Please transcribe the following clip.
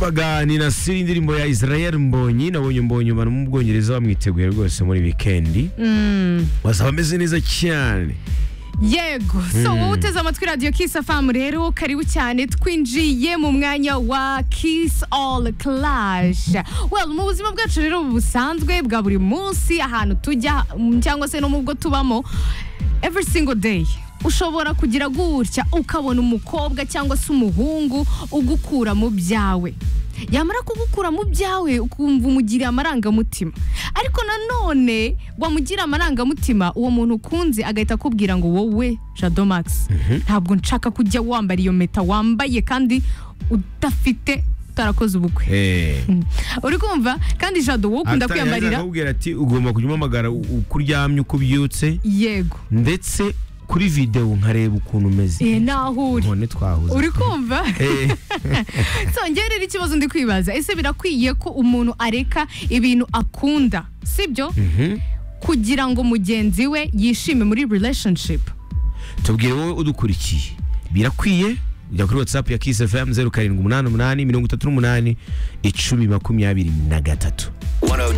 baganira siri indirimbo ya Israel Mbonyi nabonye Mbonyi abantu mu Bwongereza bamwiteguye rwose muri weekend basaba ameze neza cyane yego so wowe uteze amatwi radiyo kisi afamu rero karibu cyane twinjiye mu mwanya wa kisi all clash well mu buzima bwacu rero busanzwe bwa buri munsi ahantu tujya mm, cyangwa se no mu bwo tubamo every single day ushobora kugira gutya ukabona umukobwa cyangwa se umuhungu ugukura mu byawe yamara kugukura mu byawe ukumva umugiriye amarangamutima ariko nanone wamugira amarangamutima uwo muntu ukunze agahita akubwira ngo wowe jado max ntabwo nshaka kujya wambara iyo meta wambaye kandi udafite utarakoze ubukwe eh uri kumva kandi jado wowe ukunda Atari- kwiyambarira akakubwira ati ugomba kujya umpamagara u- uko uryamye uko ubyutse yego ndetse kuri videwo nkareba ukuntu umeze Eh, naho uri none twahuze uri kumva Eh, Songera rero ikibazo ndi kwibaza ese birakwiye ko umuntu areka ibintu akunda sibyo mhm. kugira ngo mugenzi we yishime muri relationship tubwire wowe udukurikiye birakwiye jya kuri whatsapp ya kiss fm 0788 mirongo itatu n'umunani icumi makumyabiri na gatatu 102